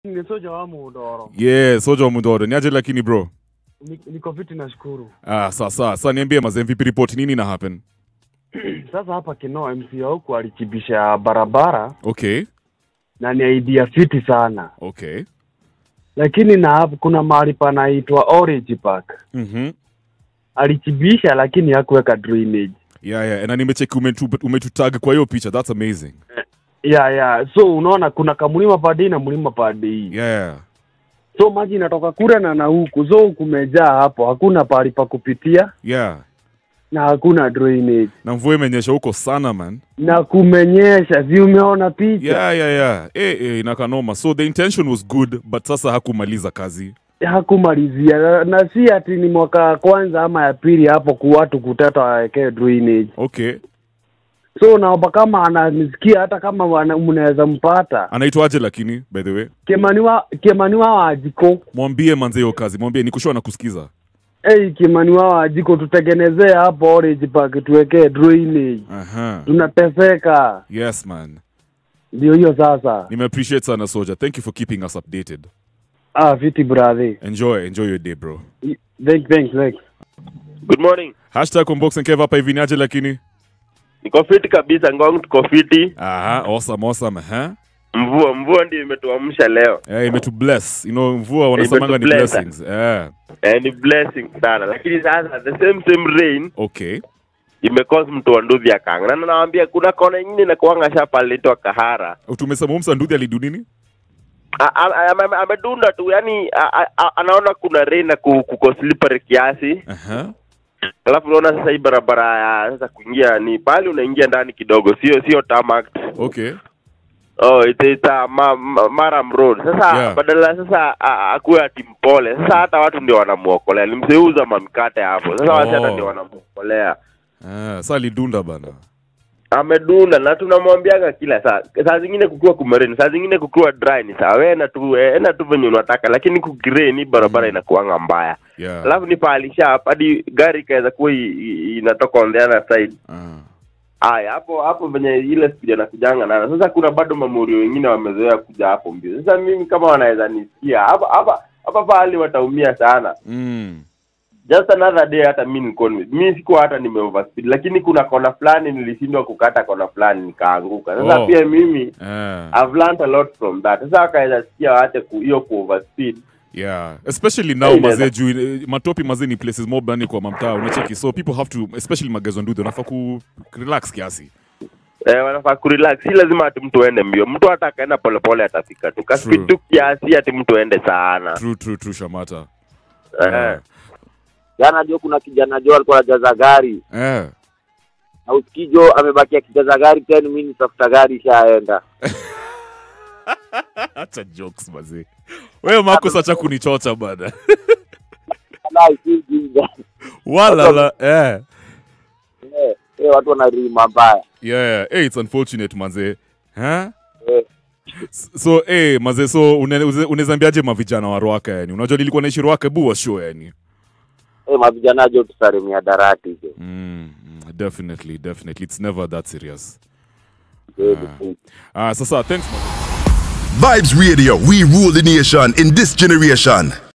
Ni soja wa Mudoro. Yeah, soja wa Mudoro. Niaje lakini bro? Ni- Niko fiti nashukuru. Ah, sawa sawa. Sasa niambie mazee MVP report nini na happen? Sasa hapa Kinoa MC wa huku alichibisha barabara Okay. na ni idea fiti sana, Okay. lakini na hapo kuna mahali panaitwa Orange Park Mhm. alichibisha, lakini hakuweka drainage. Yeah, yeah. Na nimecheki umetu, umetutag kwa hiyo picha. That's amazing. ya ya so unaona kuna kamlima padi na mlima padi Yeah. so maji inatoka kule na na huku so kumejaa hapo, hakuna pahali pa kupitia Yeah. na hakuna drainage Na mvua imenyesha huko sana man. na kumenyesha, si umeona picha? Yeah, yeah, yeah. Eh, eh, inakanoma. So the intention was good, but sasa hakumaliza kazi. hakumalizia na, na si ati ni mwaka wa kwanza ama ya pili hapo ku watu kutata wawekee drainage. Okay. So naomba kama ananisikia, hata kama wana- mnaweza mpata Anaitwaje lakini by the way? Kemaniwa Kemaniwa Wajiko, Mwambie manze hiyo kazi. Mwambie nikushua na kusikiza. hey, Kemaniwa Wajiko, tutengenezee hapo Orange Park tuwekee drainage, Aha. tunateseka. Yes man. Ndio hiyo sasa. Nime appreciate sana Soja. Thank you for keeping us updated. Ah, fiti brother. Enjoy, enjoy your day bro. Thanks, thanks, thanks. Good morning. Hashtag Unbox and Kev hapa hivi niaje lakini? Niko fiti kabisa Ngong, tuko fiti. Aha, awesome, awesome. Huh? Mvua mvua ndio imetuamsha leo. Eh, imetu bless. You know, mvua wanasemanga ni Imetu bless. blessings. Eh. Eh, ni blessing sana. Lakini sasa the same same rain Okay. imecause mtu wa nduthi akanga. Na nawaambia kuna kona nyingine inakuanga shapa linaitwa Kahara. Tumesema huyu msanduthi alidu nini? A- a- ame- ame- Amedunda tu yani a- a- a- anaona kuna rain na ku- kuko slippery kiasi. Aha. Alafu unaona sasa hii barabara ya sasa kuingia ni pale unaingia ndani kidogo, sio sio tarmac. Okay. Oh, it's, it's a ma, ma, Maram Road. Sasa Yeah. badala sasa a- akuwe ati mpole. Sasa hata watu ndio wanamuokolea. Nimseuza mamkate hapo. Sasa watu hata Oh. ndio wanamuokolea. Ah, sasa alidunda bana. Amedunda na tunamwambiaga kila saa. Saa zingine kukiwa kumereni, saa zingine kukiwa dry ni sawa. Wewe na tu eh, enda tu venye unataka, lakini kugireni barabara inakuanga mbaya. Yeah. Alafu ni pahali sharp hadi gari ikaweza kuwa i- i- inatoka on the other side. Ah. Haya, hapo hapo venye ile speed anakujanga nayo. Sasa kuna bado mamurio wengine wamezoea kuja hapo mbio. Sasa mimi kama wanaweza nisikia hapa hapa hapa pahali wataumia sana. Mm. Just another day hata mimi niko mimi sikuwa hata nime overspeed, lakini kuna kona fulani nilishindwa kukata kona fulani nikaanguka. Sasa Oh. pia mimi Ah. I've learned a lot from that. Sasa wakaweza sikia waache ku hiyo ku overspeed. Yeah, especially now Hey, mazee inaweza- juu eh, matopi mazee ni places more bani kwa mamtaa unacheki so people have to especially magazo nduthi wanafaa ku relax kiasi Eh, wanafaa kurelax. Si lazima ati mtu aende mbio. Mtu hata akaenda polepole atafika tu. Ka True. speed tu kiasi ati mtu aende sana. true true true shamata Eh. Jana jo kuna kijana jo alikuwa anajaza gari eh na usikii jo amebaki akijaza gari 10 minutes after gari ishaenda. acha jokes mazee wewe mako sacha kunichocha bana Wallahi, si ujinga. wala la eh Eh, eh, watu wanarima mbaya. yeah hey, it's unfortunate mazee huh? Eh. S- so eh mazee so unaweza ambiaje mavijana wa Rwaka yani unajua nilikuwa naishi Rwaka bu wa show yani Eh, mavijana jo tusarimia darati jo. mm, mm, definitely definitely it's never that serious Eh, ah sasa thanks mazee Vibes Radio, we rule the nation in this generation.